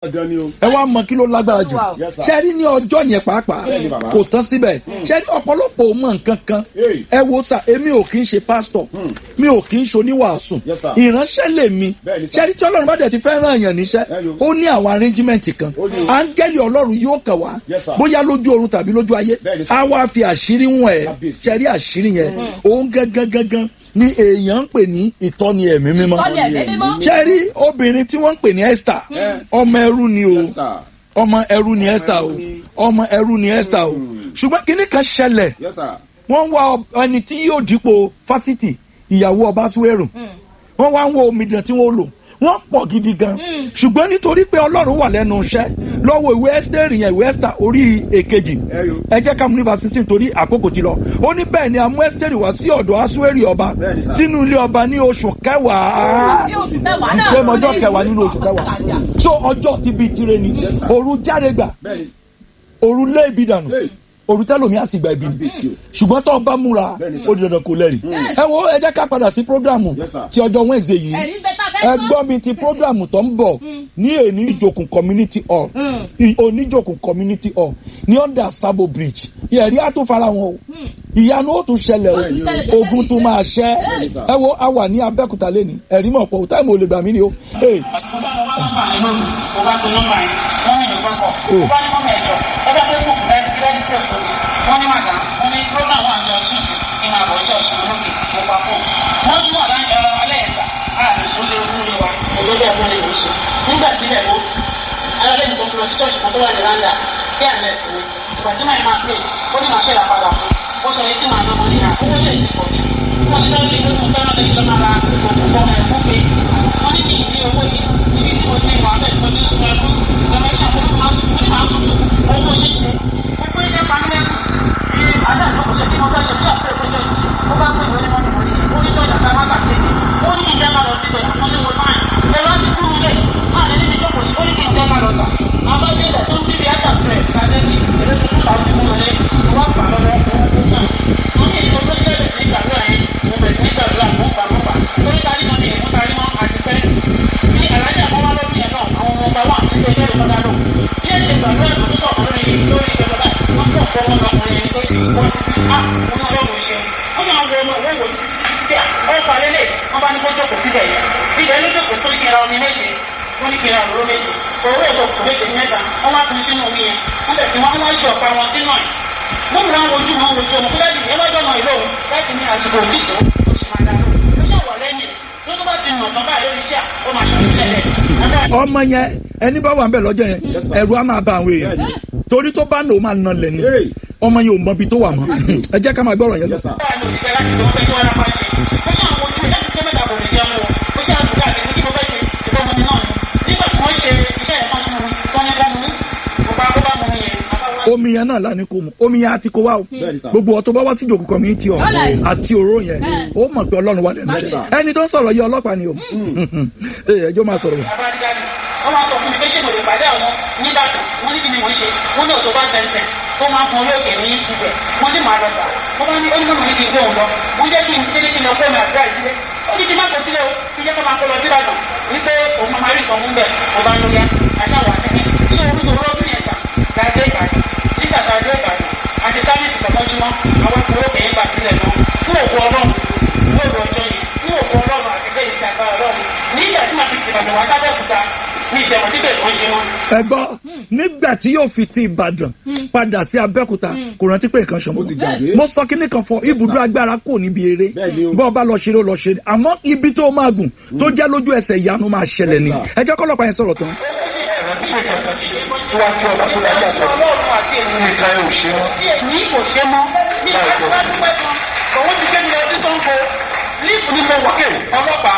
dandan ni o. ẹ wá mọ kí ló lágbára jù Yes, sir. ṣẹ́rí ní ọjọ́ yẹn pàápàá Bẹ́ẹ̀ni, bàbá. kò tán síbẹ̀ ṣẹ́rí ọ̀pọ̀lọpọ̀ ò mọ nǹkan kan Hey. ẹ wo sà èmi ò kì í ṣe pásítọ̀ Hmm. mi ò kì í ṣe oníwàásù Yes, sir. ìránṣẹ́ lèmi Bẹ́ẹ̀ni, sir. ṣẹ́rí tí ọlọ́run bá dẹ̀ ti fẹ́ ràn yàn níṣẹ́ Hello. ó ní àwọn arrangement kan Ó ní o. áńgẹ́lì ọlọ́run yóò kàn wá Yes, sir. bóyá lójú oorun tàbí lójú ayé Bẹ́ẹ̀ni, sir. á wá fi àṣírí wọn ẹ̀ Kábíyèsí. ṣẹ́rí àṣírí yẹn òun gangan gangan ni èèyàn ń pè ní ìtọ́ni ẹ̀mí mímọ́ Ìtọ́ni ẹ̀mí mímọ́. ṣẹ́rí obìnrin tí wọ́n ń pè ní Esther Eh. ọmọ ẹrú ni o Yes, sir. ọmọ ẹrú ni Esther o ni. ọmọ ẹrú ni Esther o Mm. ṣùgbọ́n kinní kan ṣẹlẹ̀ Yes, sir. wọ́n wá ọ- ẹni tí yóò dípò fásitì ìyàwó ọba suwérù wọ́n wá ń wo omidan tí wọ́n lò wọ́n pọ̀ gidi gan ṣùgbọ́n nítorí pé ọlọ́run wà lẹ́nu iṣẹ́ lọ́wọ́ ìwé Ẹ́sítérì yẹn ìwé Ẹ́sítà orí èkejì Ẹ yo. ẹ jẹ́ ká mú ní verse sixteen torí àkókò ti lọ ó ní bẹ́ẹ̀ ni a mú Ẹ́sítérì wá sí ọ̀dọ̀ asuwérì ọba Bẹ́ẹ̀ni, sir. sínú ilé ọba ní oṣù kẹwàá Ní oṣù kẹwàá náà. ṣé mo ọjọ́ kẹwàá nínú oṣù kẹwàá so ọjọ́ ti bíi tirẹ̀ ni Yes, sir. òru jáde gbà Bẹ́ẹ̀ni. òru lé ibi dànù Hey. òru tẹ́lómi á sì gba ibi ni Kábíyèsí o. ṣùgbọ́n tó o bá múra Bẹ́ẹ̀ni, sir. ó di dandan kó lẹ́rìí. ẹ wo ẹ jẹ́ ká padà sí programu Yes, sir. ti ọjọ́ Wednesday yìí Ẹ̀rí ń bẹ tá a fẹ́ ẹ gbọ́ mi ti programu tó ń bọ̀ ní èní ìjòkùn community hall I- oníjòkùn community hall ní under Sabo bridge ẹ̀rí á tún fara wọn o ìyanu ó tún ṣẹlẹ̀ Ó tún ṣẹlẹ̀ o ogun tún máa ṣẹ́ Bẹ́ẹ̀ni, sir. ẹ wo a wà ní Abẹ́òkúta lẹ́ni ẹ̀rí mọ̀ pọ̀ táìmù ò lè gbà mí ni o. Hey, mo bá mo bá nọ́mbà yẹn lónìí mo bá to nọ́mbà yẹn wọ́n ní ìlú kọ́kọ́ mo bá ní mọ́mọ́ ẹ̀jọ̀ ẹ bá fẹ́ kó rẹ́dí rẹ́dí pé fún mi wọ́n ní màdá wọ́n ní program wà ní ọdún yìí kí n máa bọ̀ ọjọ́ ìṣòro lókè mo pa fún un wọ́n tún wà láyé ẹ̀rọ alẹ́ ẹ̀ta ààrẹ sólé ojúlé wa olórí ẹ̀fọ́ lè ní sùn nígbà tí ilẹ̀ wo alẹ́ ní kòkòrò sí ṣọ́ọ̀ṣì kan tó wà ní randa kí àlẹ́ sí ni ìgbà tí màá máa pè ó ní màá ṣẹlẹ̀ padà fún ó sọ etí màá lọ́mọ níyà owó lè ti pọ̀ jù wọ́n ti lọ́ọ́ lé lórí mo fẹ́ràn lẹ́yìn lọ́mọ ara òkùnkùn ọmọ ẹ̀kú pé wọ́n ní kí n ní owó yìí ibi tí mo ti wà bẹ́ẹ̀ tó ní sùn ẹ̀kú lọ́mọ iṣẹ́ àkókò máa sùn ó ní màá sùn owó ṣe ṣe gbogbo iṣẹ́ pamílẹ́kù ní àná ìjókòó ṣe kí mo fẹ́ ṣe bí àpẹẹrẹ tó jẹ́ ó bá pè wọlé mọ́tò wọlé ó ní tọ́jà tá a má bàa ṣe ó ní kí n jẹ́ máa lọ sí ìtọ́jà kan léwo náà ẹ̀rọ ti kúrú lé máa lè níbi jókòó sí ó ní kí n jẹ́ máa lọ sà máa bá dé ilẹ̀ tó ń bíbi ájà fẹ̀ kájẹ́ kí èrè tó kúta ti mú wọlé wọ́n gbà lọ́wọ́ owó tó gbà wọ́n ní ìtọ́ tó ṣẹlẹ̀ sí ìgbàlúwà yẹn mo bẹ̀rẹ̀ sí ìgbàlúwà mo gbà mo gbà torí tarí náà ni èmi tarí mọ́ àti pẹ́ ní alájà kan wá lórí yẹn náà àwọn ọmọ ọba wà tí ó jẹ́ ìrọ̀lá lò bí ẹ ṣe gbàlúwà tó sọ̀rọ̀ lórí lórí ìjọba wọn kò fọ́ wọn lọkùnrin yẹn tó wọ́n ti fi á wọn náà lọ́wọ́ ṣe wọ́n máa ń wo ọmọ ìwé ìwòsàn tí ó pa lélẹ̀ wọ́n bá ní kó jókòó síbẹ̀ yẹn ibẹ̀ ló jókòó sórí kí n ra omi méje wọ́n ní kí n ra òróró méje òróró ètò kò méje mẹ́ta wọ́n wá pín sínú omi yẹn wọ́n bẹ̀ sí wọn wọ́n ṣe ọ̀pá wọn sínú ẹ̀ wọ́n mú àwọn ojú wọn ojú ọmọ kúlẹ̀ dìde lọ́jọ́ náà ìlú òun láti ní àsìkò òkìtò oṣù máa dáná ó ṣàwọ̀ lẹ́yìn tó tó bá ti nà tán báyìí lórí iṣẹ́ ó máa ṣàṣì lẹ́lẹ̀ ọmọ yẹn ẹni bá wà ń bẹ lọ́jọ́ yẹn Yes, sir. ẹ̀rù á máa bá àwọn èèyàn Bẹ́ẹ̀ni. torí tó bá nà ó máa nà lẹ́nu Hey. ọmọ yẹn ò mọ ibi tó wà mọ́ ẹ jẹ́ ká máa gbọ́rọ̀ yẹn lọ. Yes, sir. báwa ni òṣìṣẹ́ láti tó fẹ́ kí wọ́n lápá ṣe ó ṣe àwọn ojú láti tó mẹ́ta kò lè jẹun o ó ṣe àdúgbò àti ní kí mo fẹ́ ṣe ìbọn mu ni náà ni nígbà tí wọ́n ṣe iṣẹ́ yẹn kan sínú mi wọ́n ní wọ́n mú mo bá kó bá mu yẹn àbáwá omi yẹn náà lánàá kò mu omi yẹn àti kó wá o Bẹ́ẹ̀ni, sir. gbogbo ọtọ bá wá sí ìjòkó community ọ Ọlẹ̀. àti òró yẹn ó mọ̀ pé ọlọ́run wà lẹ́nu Yes, rẹ̀ sir. ẹni tó ń sọ̀rọ̀ yìí ọlọ́pàá ni o Ee, ẹjọ́ máa sọ̀rọ̀ abájáde wọ́n máa sọ fún mi pé ṣé mo lè pàdé àwọn nígbàdàn wọ́n ní kí ni mo ń ṣe wọ́n ní òtò bá tẹ̀sẹ̀ tó máa ń fún orí òkè ní ibẹ̀ wọ́n ní màá lọ sà wọ́n bá ní ó ní mọ̀ ní kí n gbé òun lọ wọ́n jẹ́ kí n délé kí n lọ fóònù àdúrà ìsílẹ̀ ó ní kí n má kó sílẹ̀ o kí n jẹ́ kó máa kó lọ síbàdàn wípé òun máa rí nǹkan mú bẹ̀ mo bá ń lóya àṣàwọ̀ àṣẹ́kí tí orúkọ olóògùn yẹn sà láti ìbàdàn nígbà tá a dé ìbàdàn àti sáfíìsì tọkọjúmọ́ àwọn ìpínlẹ̀ òkè yẹn gbà sílẹ̀ náà fún òkú ọlọ́run lóòrò ọjọ́ yìí fún òkú ọlọ́run àti bẹ́ẹ̀ ìṣe àgbà ọlọ́run nígbà tí màá fi tìbàdàn wá sábẹ́òkúta ní ìbẹ̀wọ̀n tí bẹ̀rẹ̀ ló ń ṣe wọn. ẹ gbọ́ nígbà tí yóò fi ti Ìbàdàn padà sí Abẹ́òkúta kò rántí pé nǹkan ṣọmọ Ó ti gbàgbé. mo sọ kíní kan fún ọ ibùdó agbára kò níbi eré Bẹ́ẹ̀ni o. bọ́ ọ bá lọ ṣeré ó lọ ṣeré àmọ́ ibi tó máa gùn tó jẹ́ lójú ẹsẹ̀ ìyanu máa ṣẹlẹ̀ ni Yes, sir. ẹ jẹ́ kọ́lọ́pàá yẹn sọ̀rọ̀ tán. Iwájú ọba tó dájú àtọ. Ọlọ́run àti èmi nìkan ò ṣe mọ́. Ní kò ṣe mọ́. Ní ìgbà tí wọ́n dúpẹ́ kan, òun ti gbé mi lọ sí Sango. Líìpù ni mo wà. Ọlọ́pàá.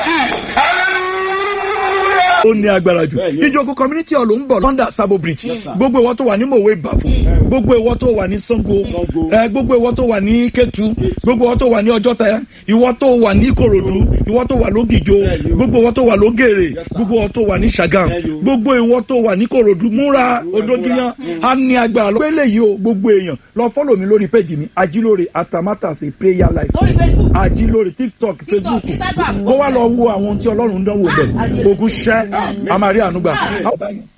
Hallelujah. ó ní agbára jù Bẹ́ẹ̀ni. ìjókòó community hall ń bọ̀ london sabo bridge Yes, sir. gbogbo ìwọ tó wà ní mòwe ìbàfò gbogbo ìwọ tó wà ní sango Sango. ẹ, gbogbo ìwọ tó wà ní ketu gbogbo ìwọ tó wà ní ọjọ́ta ìwọ tó wà ní ìkòròdú ìwọ tó wà lógìjó Bẹ́ẹ̀ni o. gbogbo ìwọ tó wà lógèrè Yes, sir. gbogbo ìwọ tó wà ní sagam Bẹ́ẹ̀ni o. gbogbo ìwọ tó wà ní ìkòròdú múra Múra, odógiyán múra. á ní agbára lọ. pélé yìí o gbogbo èèyàn lọ fọ́lọ̀ mi lórí péjì mi ajílóore atamátàsí prayer life lórí facebook ajílóore tiktok facebook Instagram. kó wá lọ wo àwọn tí ọlọ́run ń dánwò bẹ̀ ogun ṣẹ́ a máa rí àánú gbà.